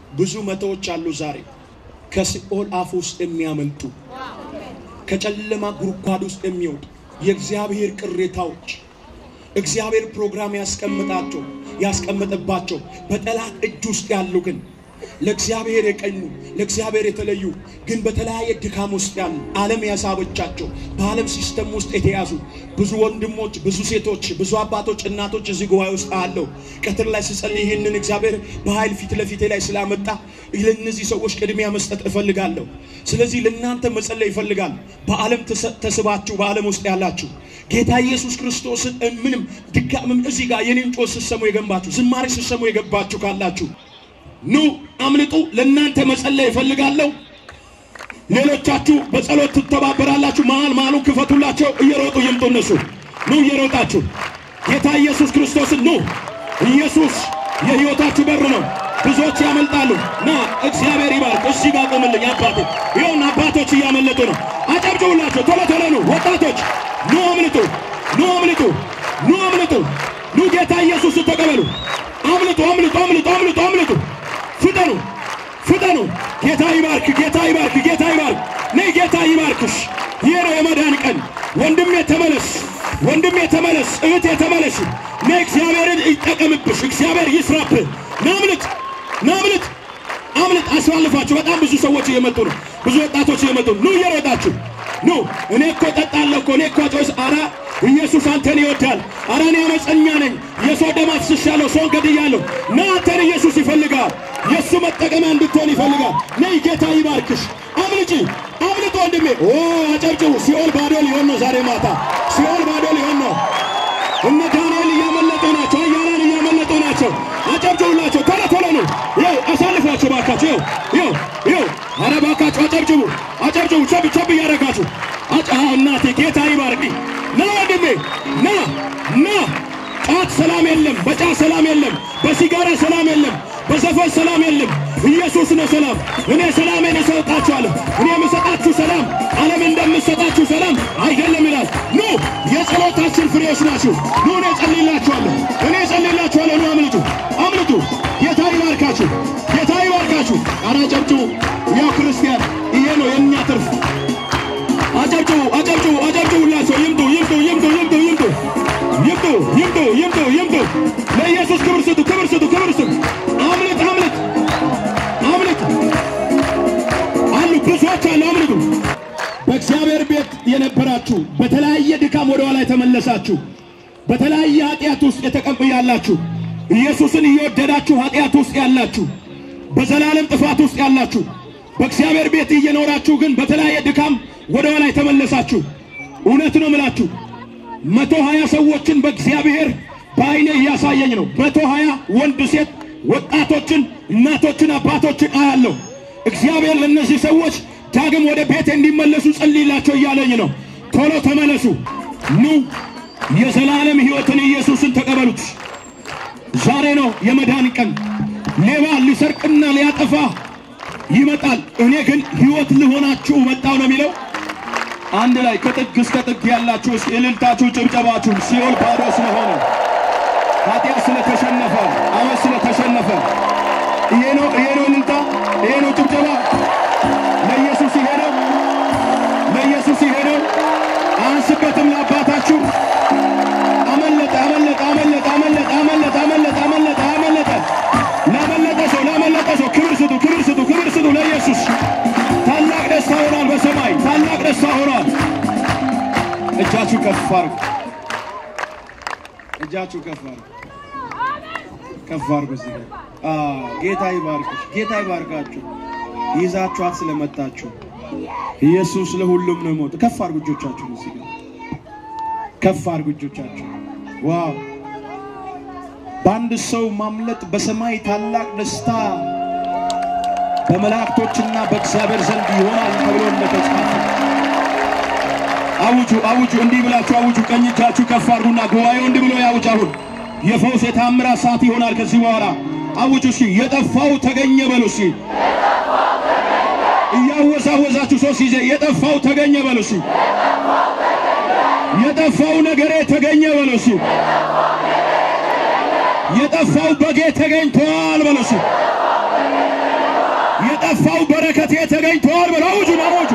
ብዙ መቶዎች አሉ ዛሬ ከሲኦል አፍ ውስጥ የሚያመልጡ ከጨለማ ጉድጓድ ውስጥ የሚወጡ የእግዚአብሔር ቅሬታዎች እግዚአብሔር ፕሮግራም ያስቀምጣቸው ያስቀመጠባቸው በጠላት እጅ ውስጥ ያሉ ግን ለእግዚአብሔር የቀኙ ለእግዚአብሔር የተለዩ ግን በተለያየ ድካም ውስጥ ያሉ ዓለም ያሳበቻቸው በዓለም ሲስተም ውስጥ የተያዙ ብዙ ወንድሞች፣ ብዙ ሴቶች፣ ብዙ አባቶች፣ እናቶች እዚህ ጉባኤ ውስጥ አለው። ቀትር ላይ ስጸልይ ይህንን እግዚአብሔር በኃይል ፊት ለፊቴ ላይ ስላመጣ ለእነዚህ ሰዎች ቅድሚያ መስጠት እፈልጋለሁ። ስለዚህ ለእናንተ መጸለይ ይፈልጋል። በዓለም ተስባችሁ በዓለም ውስጥ ያላችሁ ጌታ ኢየሱስ ክርስቶስን ምንም ድካምም እዚህ ጋር የኔን ጮህ ስትሰሙ የገባችሁ ዝማሬ ስትሰሙ የገባችሁ ካላችሁ ኑ አምልጡ። ለእናንተ መጸለይ ይፈልጋለሁ። ሌሎቻችሁ በጸሎት ትተባበራላችሁ። መሃል መሃሉን ክፈቱላቸው። እየሮጡ ይምጡ። እነሱ ኑ እየሮጣችሁ ጌታ ኢየሱስ ክርስቶስን ኑ። ኢየሱስ የሕይወታችሁ በር ነው። ብዙዎች ያመልጣሉ። ና እግዚአብሔር ይባርክ። እዚህ ጋር ቆምልኝ አባቴ። ይኸውና አባቶች እያመለጡ ነው። አጨብጭቡላቸው። ቶሎ ቶሎ ኑ ወጣቶች፣ ኑ አምልጡ፣ ኑ አምልጡ፣ ኑ አምልጡ፣ ኑ ጌታ ኢየሱስን ተቀበሉ። አምልጡ፣ አምልጡ፣ አምልጡ፣ አምልጡ፣ አምልጡ። ፍጠኑ፣ ፍጠኑ። ጌታ ይባርክ፣ ጌታ ይባርክ፣ ጌታ ይባርክ። ነይ ጌታ ይባርክሽ። ይህ ነው የመዳን ቀን። ወንድሜ ተመለስ፣ ወንድሜ ተመለስ፣ እህቴ ተመለሽ። ነይ እግዚአብሔርን ይጠቀምብሽ፣ እግዚአብሔር ይስራብህ። ናምልጥ፣ ናምልጥ፣ አምልጥ። አስፋልፋችሁ። በጣም ብዙ ሰዎች እየመጡ ነው፣ ብዙ ወጣቶች እየመጡ ነው። ኑ እየሮጣችሁ ኑ። እኔ እኮ ጠጣለሁ እኮ እኔ እኮ ጮስ አራ ኢየሱስ አንተን ይወዳል። አረ እኔ አመፀኛ ነኝ፣ የሰው ደም አፍስሻለሁ፣ ሰውን ገድያለሁ። ና አንተን ኢየሱስ ይፈልጋል። የእሱ መጠቀሚያ እንድትሆን ይፈልጋል። ነይ ጌታ ይባርክሽ። አምልጪ፣ አምልጦ ወንድሜ። ኦ አጨብጭቡ። ሲኦል ባዶ ሊሆን ነው ዛሬ ማታ፣ ሲኦል ባዶ ሊሆን ነው። እነ ዳንኤል እያመለጡ ናቸው፣ አያላን እያመለጡ ናቸው። አጨብጭቡላቸው፣ ቶሎ ቶሎ ነው። ይኸው አሳልፏቸው ባካቸው። ይኸው ይኸው፣ አረ ባካቸው አጨብጭቡ፣ አጨብጭቡ። ቸብ ቸብ እያደረጋችሁ አጫ እናቴ ጌታ ይባርክ። ና ወንድሜ ና ና። ጫት ሰላም የለም፣ በጫት ሰላም የለም፣ በሲጋራ ሰላም የለም፣ በዘፈን ሰላም የለም። ኢየሱስ ነው ሰላም። እኔ ሰላሜን እሰጣችኋለሁ። እኔ የምሰጣችሁ ሰላም ዓለም እንደምሰጣችሁ ሰላም አይደለም ይላል። ኑ የጸሎታችን ፍሬዎች ናችሁ። ኑ እኔ ጸልይላችኋለሁ፣ እኔ ጸልይላችኋለሁ። ኑ አምልጡ፣ አምልጡ። ጌታ ይባርካችሁ፣ ጌታ ይባርካችሁ። ኧረ አጨብጭቡ። ያው ክርስቲያን ይሄ ነው የእኛ ትርፍ። አጨብጭቡ፣ አጨብጭቡ፣ አጨብጭቡላቸው። ይምጡ፣ ይምጡ፣ ይምጡ፣ ይምጡ፣ ይምጡ፣ ይምጡ፣ ይምጡ፣ ይምጡ፣ ይምጡ። ለኢየሱስ ክብር ስጡ፣ ክብር ስጡ፣ ክብር ስጡ። አምልጥ፣ አምልጥ፣ አምልጥ። አሉ ብዙዎች አሉ። አምልጡ። በእግዚአብሔር ቤት የነበራችሁ በተለያየ ድካም ወደ ኋላ የተመለሳችሁ በተለያየ ኃጢአት ውስጥ የተቀብ ያላችሁ ኢየሱስን እየወደዳችሁ ኃጢአት ውስጥ ያላችሁ በዘላለም ጥፋት ውስጥ ያላችሁ በእግዚአብሔር ቤት እየኖራችሁ ግን በተለያየ ድካም ወደ ኋላ የተመለሳችሁ እውነት ነው ምላችሁ መቶ ሀያ ሰዎችን በእግዚአብሔር በአይኔ እያሳየኝ ነው። መቶ ሀያ ወንድ፣ ሴት፣ ወጣቶችን፣ እናቶችን፣ አባቶችን አያለሁ። እግዚአብሔር ለእነዚህ ሰዎች ዳግም ወደ ቤት እንዲመለሱ ጸልይላቸው እያለኝ ነው። ቶሎ ተመለሱ፣ ኑ የዘላለም ሕይወትን ኢየሱስን ተቀበሉት። ዛሬ ነው የመዳን ቀን። ሌባ ሊሰርቅና ሊያጠፋ ይመጣል። እኔ ግን ሕይወት ልሆናችሁ መጣው ነው የሚለው። አንድ ላይ ከጥግ እስከ ጥግ ያላችሁ እስኪ እልልታችሁ፣ ጭብጨባችሁን ሲኦል ባዶ ስለሆነ ኃጢአት ስለተሸነፈ አመት ስለተሸነፈ ይሄ ነው ይሄ ነው እልልታ፣ ይሄ ነው ጭብጨባ። ለኢየሱስ ይሄ ነው፣ ለኢየሱስ ይሄ ነው። አንስበትም ለአባታችሁ አመለጠ አመለጠ አመለጠ አመለጠ አመለጠ አመለጠ አመለጠ አመለጠ ላመለጠ ሰው ላመለጠ ሰው ክብር ስጡ፣ ክብር ስጡ፣ ክብር ስጡ ለኢየሱስ። ታላቅ ደስታ ሆኗል በሰማይ ታላቅ ደስታ ሆኗል። እጃችሁ ከፍ አድርጉ፣ እጃችሁ ከፍ አድርጉ፣ ከፍ አድርጉ። እዚህ ጋር አዎ፣ ጌታ ይባርክሽ፣ ጌታ ይባርካችሁ። ይዛችኋት ስለመጣችሁ ኢየሱስ ለሁሉም ነው ሞት። ከፍ አድርጉ እጆቻችሁን እዚህ ጋር ከፍ አድርጉ እጆቻችሁ። ዋው! በአንድ ሰው ማምለጥ በሰማይ ታላቅ ደስታ በመላእክቶችና በእግዚአብሔር ዘንድ ይሆናል ተብሎ እንደተጻፈ አውጁ፣ አውጁ፣ እንዲህ ብላችሁ አውጁ። ቀኝ እጃችሁ ከፍ አድርጉና ጉባኤው እንዲህ ብሎ ያውጅ። አሁን የፈውስ የታምራት ሰዓት ይሆናል ከዚህ በኋላ አውጁ። እስኪ የጠፋው ተገኘ በሉ እስኪ እያወዛወዛችሁ ሶስት ጊዜ የጠፋው ተገኘ በሉ እስኪ የጠፋው ነገሬ ተገኘ በሉ እስኪ የጠፋው በጌ ተገኝቷል በሉ እስኪ የጠፋው በረከቴ ተገኝተዋል በሉ። አውጁ አውጁ።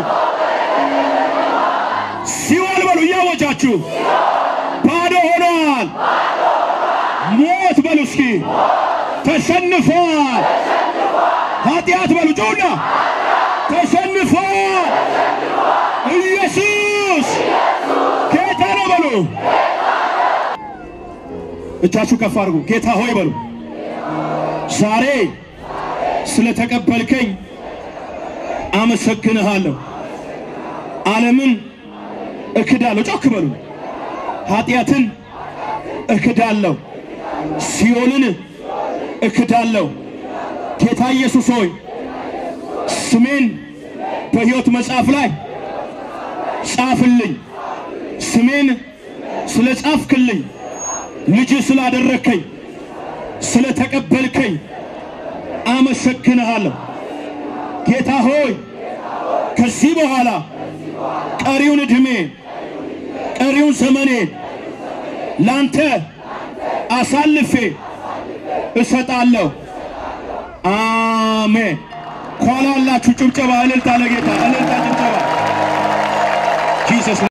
ሲኦል በሉ እያወጃችሁ ባዶ ሆኗል። ሞት በሉ እስኪ ተሸንፏል። ኃጢአት በሉ ጩና ተሸንፏል። ኢየሱስ ጌታ ነው በሉ። እጃችሁ ከፍ አድርጉ። ጌታ ሆይ በሉ። ዛሬ ስለተቀበልከኝ አመሰግንሃለሁ። ዓለምን እክዳለሁ። ጮክ በሉ። ኃጢአትን እክዳለሁ። ሲኦልን እክዳለሁ። ጌታ ኢየሱስ ሆይ ስሜን በሕይወት መጽሐፍ ላይ ጻፍልኝ። ስሜን ስለ ጻፍክልኝ፣ ልጅ ስላደረግከኝ፣ ስለ ተቀበልከኝ አመሰግንሃለሁ። ጌታ ሆይ ከዚህ በኋላ ቀሪውን ዕድሜ ቀሪውን ዘመኔ ላንተ አሳልፌ እሰጣለሁ። አሜን። ኋላ ያላችሁ ጭብጨባ፣ እልልታ ለጌታ እልልታ፣ ጭብጨባ ጂሰስ